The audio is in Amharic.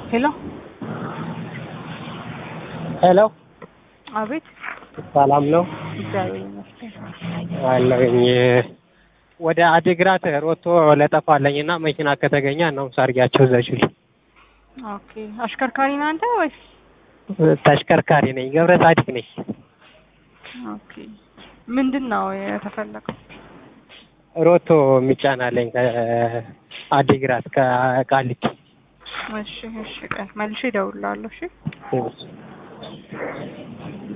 ሄሎ ሄሎ አቤት ሰላም ነው እግዚአብሔር ይመስገን አለኝ ወደ አዲግራት ሮቶ ለጠፋለኝ እና መኪና ከተገኘ ነው ሳርጊያቸው ዘችል ኦኬ አሽከርካሪ ነህ አንተ ወይስ ተሽከርካሪ ነኝ ገብረ ጻዲቅ ነኝ ኦኬ ምንድን ነው የተፈለገው ሮቶ የሚጫናለኝ ከአዲግራት ከቃሊቲ እሺ እሺ ቀን መልሼ እደውልልሃለሁ እሺ እሺ